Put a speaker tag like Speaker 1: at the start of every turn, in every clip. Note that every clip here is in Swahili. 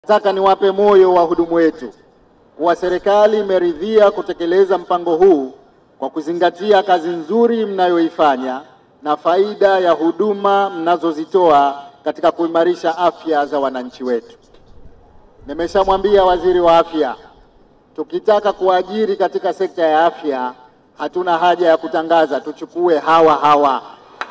Speaker 1: Nataka niwape moyo wahudumu wetu kuwa serikali imeridhia kutekeleza mpango huu kwa kuzingatia kazi nzuri mnayoifanya na faida ya huduma mnazozitoa katika kuimarisha afya za wananchi wetu. Nimeshamwambia waziri wa afya, tukitaka kuajiri katika sekta ya afya hatuna haja ya kutangaza, tuchukue hawa hawa,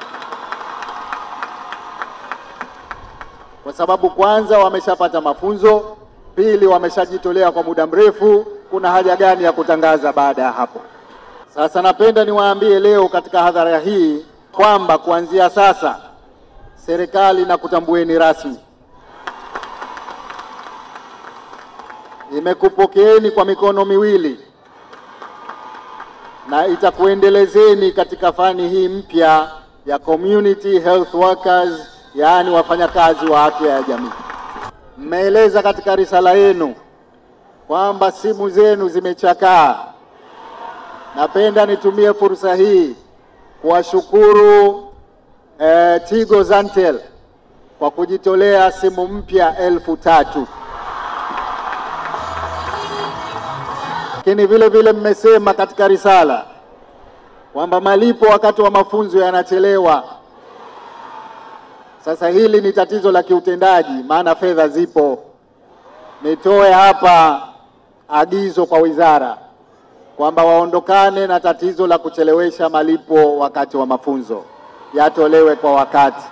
Speaker 1: kwa sababu kwanza wameshapata mafunzo, pili wameshajitolea kwa muda mrefu. Kuna haja gani ya kutangaza baada ya hapo? Sasa napenda niwaambie leo katika hadhara hii kwamba kuanzia sasa serikali inakutambueni rasmi, imekupokeeni kwa mikono miwili na itakuendelezeni katika fani hii mpya ya community health workers, yaani wafanyakazi wa afya ya jamii. Mmeeleza katika risala yenu kwamba simu zenu zimechakaa. Napenda nitumie fursa hii kuwashukuru eh, Tigo Zantel kwa kujitolea simu mpya elfu tatu. Lakini vile vile mmesema katika risala kwamba malipo wakati wa mafunzo yanachelewa. Sasa hili ni tatizo la kiutendaji, maana fedha zipo. Nitoe hapa agizo kwa wizara kwamba waondokane na tatizo la kuchelewesha malipo wakati wa mafunzo, yatolewe kwa wakati,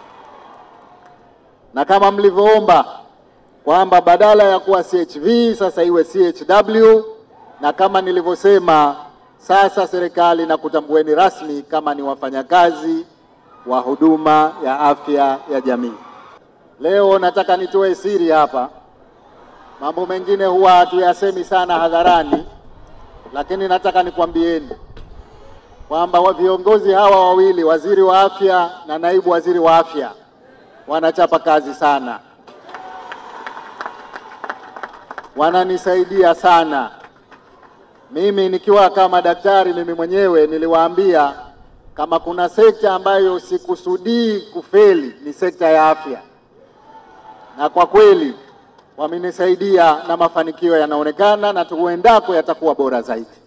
Speaker 1: na kama mlivyoomba kwamba badala ya kuwa CHV sasa iwe CHW, na kama nilivyosema, sasa serikali na kutambueni rasmi kama ni wafanyakazi wa huduma ya afya ya jamii. Leo nataka nitoe siri hapa, mambo mengine huwa hatuyasemi sana hadharani, lakini nataka nikwambieni kwamba viongozi hawa wawili, waziri wa afya na naibu waziri wa afya, wanachapa kazi sana, wananisaidia sana. Mimi nikiwa kama daktari, mimi mwenyewe niliwaambia kama kuna sekta ambayo sikusudii kufeli ni sekta ya afya, na kwa kweli wamenisaidia na mafanikio yanaonekana, na tuendako yatakuwa bora zaidi.